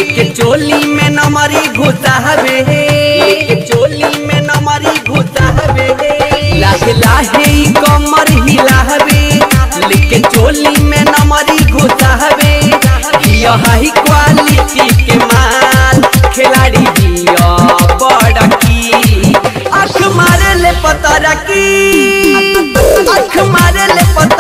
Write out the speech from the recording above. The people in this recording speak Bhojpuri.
लेके चोली में नमरी घुसा हवे लेके चोली में नमरी घुसा हवे लाहे लाहे ई कमर हिला हवे लेके चोली में नमरी घुसा हवे यह ही क्वालिटी के माल खिलाड़ी दिया बड़ा की आँख मारे ले पता की आँख मारे ले पता